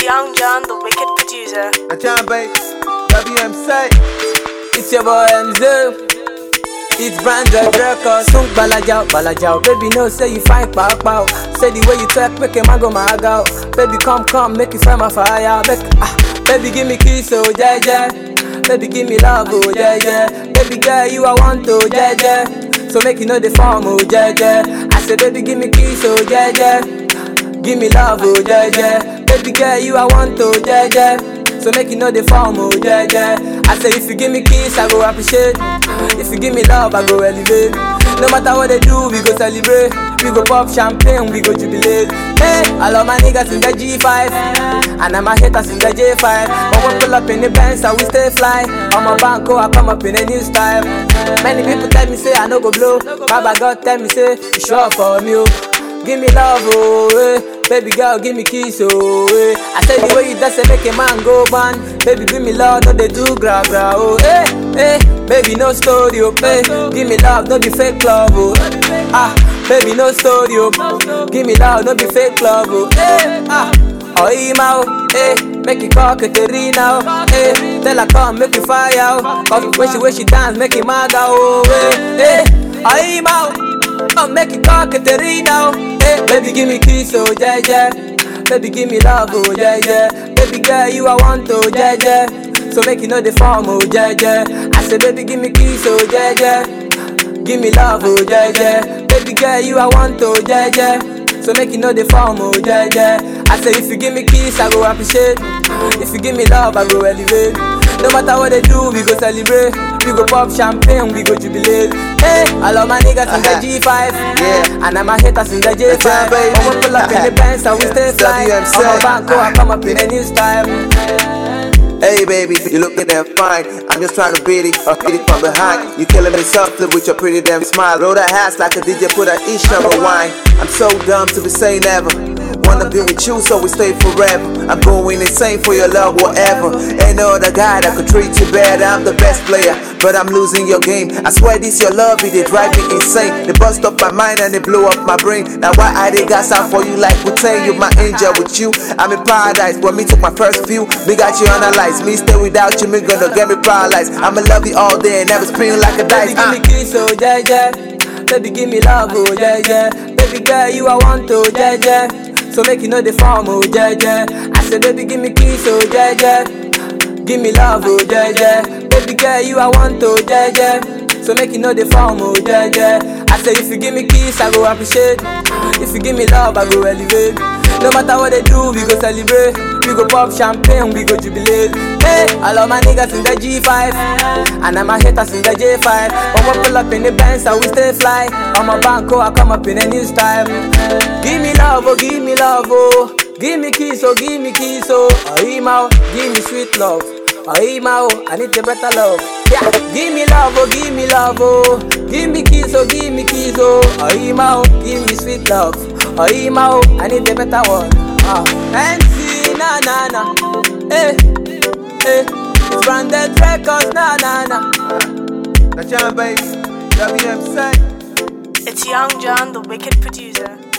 It's Young John, the wicked producer. Now John Bay, WMC. It's your boy MZ. It's branded records. Sung balajao, balajao. Baby, no say you fine, pow pow. Say the way you talk, make a man go mad out. Baby, come, come, make you fry my fire. Make, ah, baby, give me kiss, oh yeah, yeah. Baby, give me love, oh yeah, yeah. Baby, girl, you I want, oh yeah, yeah. So make you know the form, oh yeah, yeah. I say, baby, give me kiss, oh yeah, yeah. Give me love, oh yeah, yeah. Baby girl, you I want, oh yeah, yeah. So make you know the form, oh yeah, yeah. I say if you give me kiss, I go appreciate. If you give me love, I go elevate. No matter what they do, we go celebrate. We go pop champagne, we go jubilate. Hey, I love my niggas in the G5, and I'm a haters in the J5. When we pull up in the Benz, I we stay fly. On my banco, I come up in a new style. Many people tell me say I no go blow, Baba God tell me say you sure for me. oh. Give me love, oh, eh. Baby girl, give me kiss, oh, eh. I say the way you dance, eh, make a man go ban. Baby, give me love, no they do gra gra, oh, eh, eh. Baby, no story, oh, eh. Give me love, no be fake love, oh. Ah, baby, no story, oh. Give me love, no be fake love, oh, eh. Ah, oh, ima, oh, eh. Make it call Katerina, oh, eh. Tell her come, make you fire, oh. Cause when she, when she dance, make it mad, oh, eh, eh. Oh, ima, oh. Oh, make it call Katerina, oh. Hey, baby, give me kiss, oh, yeah, yeah. Baby, give me love, oh, yeah, yeah. Baby girl, you I want, oh, yeah, yeah. So make you know the form, oh, yeah, yeah. I say, baby, give me kiss, oh, yeah, yeah. Give me love, oh, yeah, yeah. Baby girl, you I want, oh, yeah, yeah. So make you know the form, oh, yeah, yeah. I say, if you give me kiss, I go appreciate. If you give me love, I go elevate. No matter what they do, we go celebrate. We go pop champagne, we go jubilate. Hey, I love my niggas in the G5. Yeah. And I'm a haters in the J5. time, baby. When we pull up in the Benz, and we stay fly. WMC. On my banco, I come up in a new style. Hey baby, you looking damn fine. I'm just trying to beat it, or hit it from behind. You killing me softly with your pretty damn smile. Roll that ass like a DJ, put a each number wine. I'm so dumb to be saying never. Wanna be with you, so we stay forever. I'm going insane for your love, whatever. Ain't no other guy that could treat you better. I'm the best player, but I'm losing your game. I swear this your love, it dey drive me insane. They bust up my mind and they blow up my brain. Now why I dey gas out for you like we tell you my angel with you. I'm in paradise when me took my first view. Me got you analyzed. Me stay without you, me gonna get me paralyzed. I'ma love you all day and never spin like a dice. Baby, give Uh. me kiss, oh yeah, yeah. Baby, give me love, oh yeah, yeah. Baby girl, you I want, oh yeah, yeah. So make you know the form, oh yeah, yeah. I say, baby, give me kiss, oh yeah, yeah. Give me love, oh yeah, yeah. Baby girl, you I want, oh yeah, yeah. So make you know the form, oh yeah, yeah. I say, if you give me kiss, I go appreciate. If you give me love, I go elevate. No matter what they do, we go celebrate. We go pop champagne, we go jubilate. Hey, I love my niggas in the G5. And I'm a haters in the J5. When we pull up in the Benz, I we stay fly. On my banco, I come up in a new style. Give me love, oh, give me love, oh. Give me kiss, oh, give me kiss, oh. Oh, email, give me sweet love. Oh, email, I need the better love. Yeah, give me love, oh, give me love, oh. Give me kiss, oh, give me kiss, oh. Oh, email, give me sweet love. Oh, email, I need the better one. Ah, NC, na na na. Hey, hey, it's branded records, na na na. Now John Bay, WMC. It's Young John, the wicked producer.